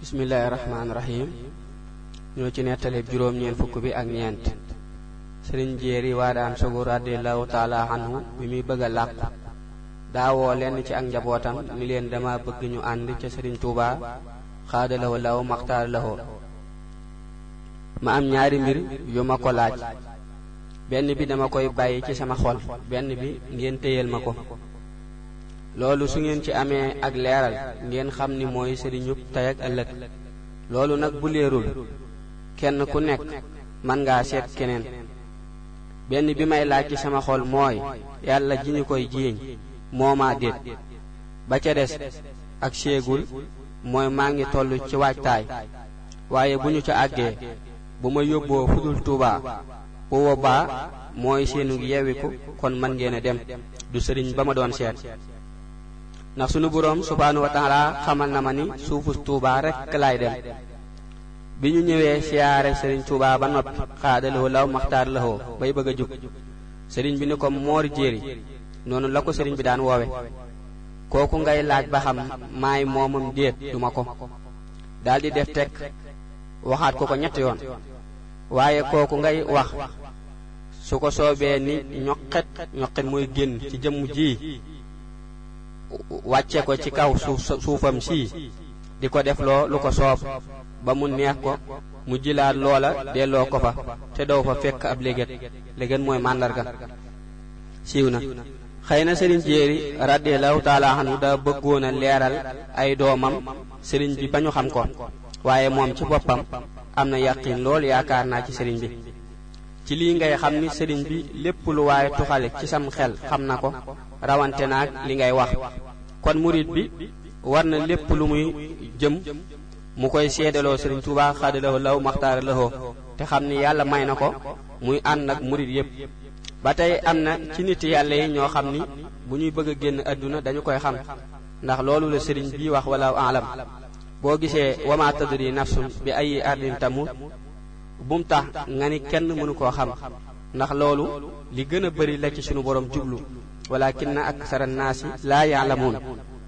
bismillaahi rahmaani rahiim ñoo ci nettali juróom ñeent fukk bi ak ñeent sëriñ jéeri waadaan sogu radiallahu taala anhu bi muy bëgg a làqu daawoo lenn ci ak njabootam ni leen dama bëgg ñu ànd ca sëriñ tuuba xaada lawo law maxtaar lawoo ma am ñaari mbir yu ma ko laaj benn bi dama koy bàyyi ci sama xol benn bi ngeen téyel ma ko loolu su ngeen ci amee ak leeral ngeen xam ni mooy sëriñub tey ak ëllëg loolu nag bu leerul kenn ku nekk man ngaa seet keneen benn bi may laaj ci sama xol mooy yàlla ji ñu koy jiiñ moomaa déet ba ca des ak séegul mooy maa ngi toll ci waajtaay waaye bu ñu ca àggee bu ma yóbboo fudul tuubaa bu boobaa mooy seenu yewiku kon man ngeen a dem du sëriñ ba ma doon seet ndax sunu boroom subhaanahu wa taala xamal na ma ni suufu tuubaa rekk laay dem bi ñu ñëwee siyaare sëriñ tuubaa ba noppi xaadalawoo law maxtaar lawoo bay bëgg a jug sëriñ bi ni ko moor jéeri noonu la ko sëriñ bi daan woowe kooku ngay laaj ba xam maay moomam déet duma ko daldi def tekk waxaat ko ko ñetti yoon waaye kooku ngay wax su ko soobee ni ñoqet ñoqet mooy génn ci jëmm ji wàcce ko ci kaw suuf suufam sii di ko def loo lu ko soob ba mu neex ko mu jilaat loola delloo ko fa te doo fa fekk ab léget léget mooy màndarga siiw na xëy na sëriñ jéeri radiallahu taala anhu da bëggoon a leeral ay doomam sëriñ bi ba ñu xam ko waaye moom ci boppam am na yàqin lool yaakaar naa ci sëriñ bi ci lii ngay xam ni sëriñ bi lépp lu waaye tuxale ci sam xel xam na ko rawante naag li ngay wax kon murit bi war na lépp lu muy jëm mu koy seedaloo sëriñ Tuubaa xaadalawoo law maxtaara lawoo te xam ni yàlla may na ko muy ànd ak murit yépp ba tey am na ci nit yàlla yi ñoo xam ni bu ñuy bëgg a génn àdduna dañu koy xam ndax loolu la sëriñ bi wax wala alam boo gisee wama tadri nafsun bi ay ardin tamut bum tax nga ni kenn mënu koo xam ndax loolu li gën a bari la ci sunu borom jublu walakinna aksara naasi laa yaalamuun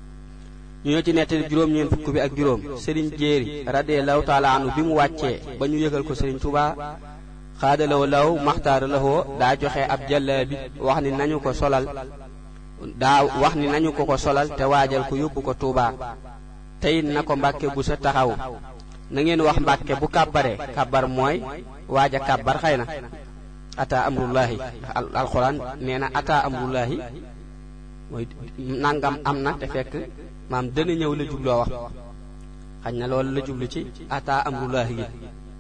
ñu ñoo ci nettali juróom-ñeent fukk bi ak juróom sëriñ jéeri radiallahu taala anhu bi mu wàccee ba ñu yëgal ko sëriñ Tuubaa xaadalawo law maxtaara lawoo daa joxe ab jàllaabi wax ni nañu ko solal daa wax ni nañu ko ko solal te waajal ko yóbbu ko Tuubaa teyit na ko mbàkke bu sa taxaw na ngeen wax mbàkke bu kàbbaree kàbbar mooy waaja kàbbar xëy na ata amrullahi alxuraan nee na ata amrullahi mooy nangam am na te fekk maam dana ñëw la jubloo wax xañ na loolu la jublu ci ata amrullahi gi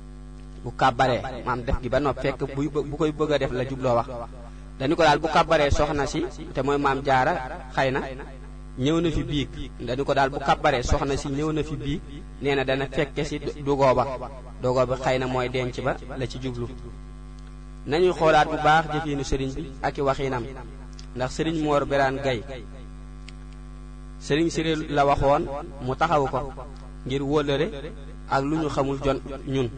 bu kàbbaree maam def gi ba nopp fekk buy bu koy bëgg a def la jubloo wax dañu ko daal bu kàbbaree soxna si te mooy maam jaara xëy na ñëw na fi biig dañu ko daal bu kàbbaree soxna si ñëw na fi biig nee na dana fekke si dugoo ba dugoo bi xëy na mooy denc ba la ci jublu nañuy xoolaat bu baax jëfiinu sëriñ bi ak i waxinam ndax sëriñ Moor Biraan Gay sëriñ Siré la waxoon mu taxawu ko ngir wóllëre ak lu ñu xamul jon ñun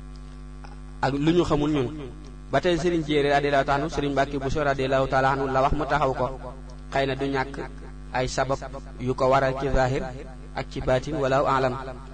ak lu ñu xamul ñun ba tey sëriñ Jéeri radiyallahu taala anhu sëriñ Mbàkke Buso radiyallahu taala anhu la wax mu taxaw ko xëy na du ñàkk ay sabab yu ko waral ci zahir ak ci baatin wala alam